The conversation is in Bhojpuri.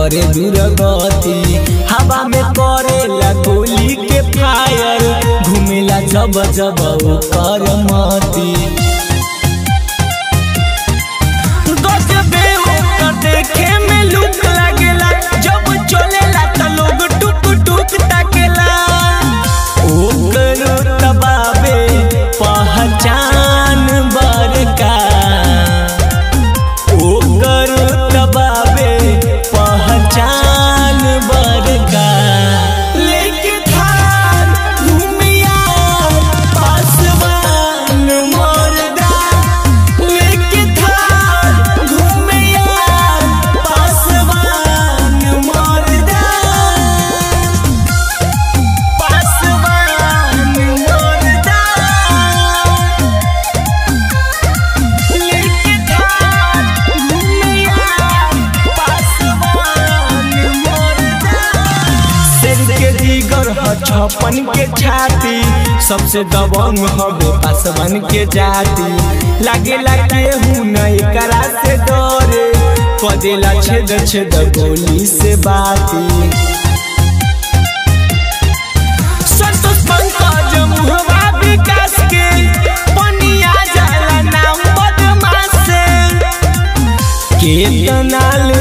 करे दुर्गति हवा में करेला गोली के फायर घूमेला जब जब ओकर मती गजबे ओकर देखे में लुक लागेला जब चलेला त लोग टुक टुक ताकेला ओकर तबाबे पहचान बरका ओकर तबाबे पहचान बरका लेके थार घूमिया पासवान मरदा लेके थार घूमिया पासवान मरदा पासवान मरदा लेके थार घूमिया पासवान मरदा शेर के जिगर ह छपन के छाती सबसे दबंग हवे पासवन के जाति लागेला केहू न एकरा से डरे कदेला छेद छेद गोली से बाती संतोष पंकज मुहवा विकास के पनिया जाला नाम बदमाश से केतना